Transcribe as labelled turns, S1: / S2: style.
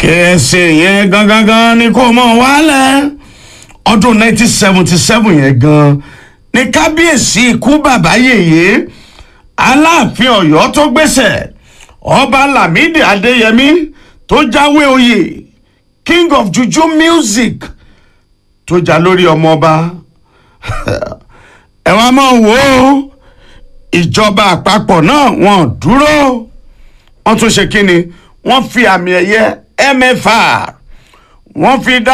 S1: kẹsì yẹn gangan gan ni kò mọ̀ wálẹ̀ ọdún 1977 yẹn gan ni kábíyèsí ikú bàbá yèyé aláàfin ọ̀yọ́ tó gbéṣẹ̀ ọba lámìdí adéyẹmí tó jáwé oyè king of juju music tó jà lórí ọmọọba ẹ wá máa wò ó ìjọba àpapọ̀ náà wọ́n dúró wọ́n tún ṣe kí ni wọ́n fi àmì ẹ̀yẹ mfr wọ́n fi dá.